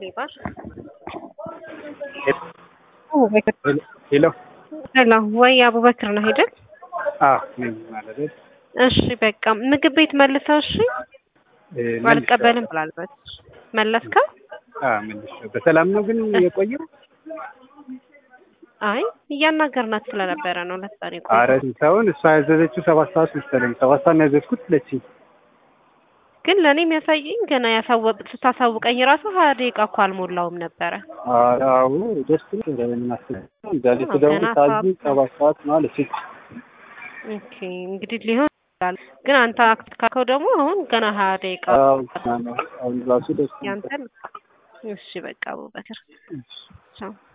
ባር ሄሎ ሄሎ ወይ አቡበክር ነው አይደል? አዎ ነኝ ማለት ነው። እሺ በቃ ምግብ ቤት መልሰው እሺ እ አልቀበልም ብላለች። መለስከው? አዎ መልሼ በሰላም ነው ግን የቆየው? አይ እያናገርናት ስለነበረ ነው ለዛ ነው የቆየው። ኧረ ሳይሆን እሷ ያዘዘችው ሰባት ሰዓት መሰለኝ ሰባት ሰዓት ነው ያዘዝኩት ለችኝ ግን ለእኔ የሚያሳየኝ ገና ያሳወቅ ስታሳውቀኝ ራሱ ሀያ ደቂቃ እኮ አልሞላውም ነበረ። አዎ ደስ ብሎ ምን አስበው ዛሬ ስደውል ገና ታዚ ሰዓት- ሰባት ሰዓት ነው አለችኝ። ኦኬ እንግዲህ ሊሆን ይችላል። ግን አንተ አክት ካልከው ደግሞ አሁን ገና ሀያ ደቂቃ አዎ አሁን ራሱ ደስ ያንተን እሺ በቃ አቡበክር ቻው